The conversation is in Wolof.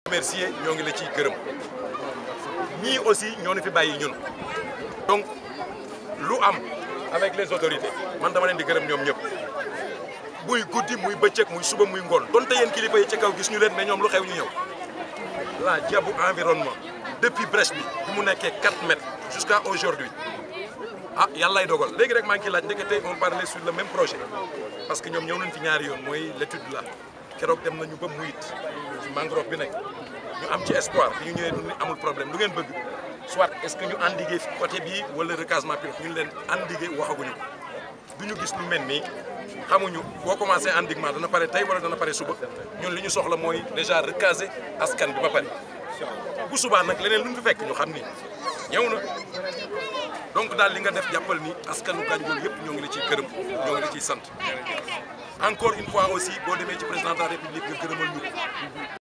remercier ñoo ngi la ciy gërëm ñii aussi ñoo ni fi bàyyi ñun donc lu am avec les autorités man dama leen di gërëm ñoom ñëpp muy guddi muy bëccëg muy suba muy ngoon donte yéen kilifa yi ci kaw gis ñu leen mais ñoom lu xew ñu ñëw la Diabou environnement depuis brèche bi bi mu nekkee 4 mètres jusqu'à aujourd'hui ah yàllaay dogal léegi rek maa ngi ciy laaj ndekete on parlait sur le même projet parce que ñoom ñëw nañ fi ñaari yoon mooy l'étude là keroog dem nañu ba muyit ci mangrove bi nekk ñu am ci espoir bi ñu ñëwee du amul problème lu ngeen bëgg soit est-ce que ñu endiguer fi côté bii wala recasement pilote ñu leen endiguer waxaguñu ko du ñu gis lu mel nii xamuñu boo commencé endiguement dana pare tey wala dana pare suba ñun li ñu soxla mooy déjà recaser askan bi ba pare bu subaa nag leneen lu ñu fi fekk ñu xam ni ñëw na donc daal li nga def jàppal ni askanu Gandiol yëpp ñoo ngi la ciy gërëm ñoo ngi la ciy sant encore une fois aussi boo demee ci président de la république nga gërëmal ñu ko